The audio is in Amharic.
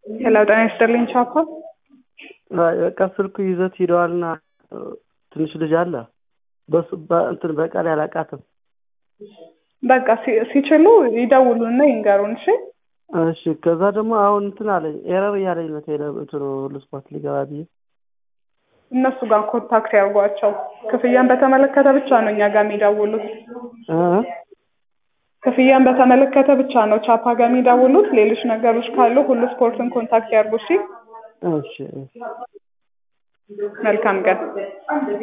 ሄሎ ጤና ይስጥልኝ ቻፓ። አይ በቃ ስልኩ ይዘት ሂደዋልና ትንሽ ልጅ አለ በሱ እንትን በቃል ያላቃትም። በቃ ሲ- ሲችሉ ይደውሉና ይንገሩን። እሺ እሺ ከዛ ደግሞ አሁን እንትን አለኝ ኤረር እያለኝ ነው ቴሌ እንትኑ ሁሉ ስፖርት ሊገባ ብዬ እነሱ ጋር ኮንታክት ያርጓቸው። ክፍያን በተመለከተ ብቻ ነው እኛ ጋር የሚደውሉት። እ? ክፍያን በተመለከተ ብቻ ነው ቻፓ ጋር የሚደውሉት። ሌሎች ነገሮች ካሉ ሁሉ ስፖርትን ኮንታክት ያርጉ። እሺ እሺ እሺ መልካም ቀን።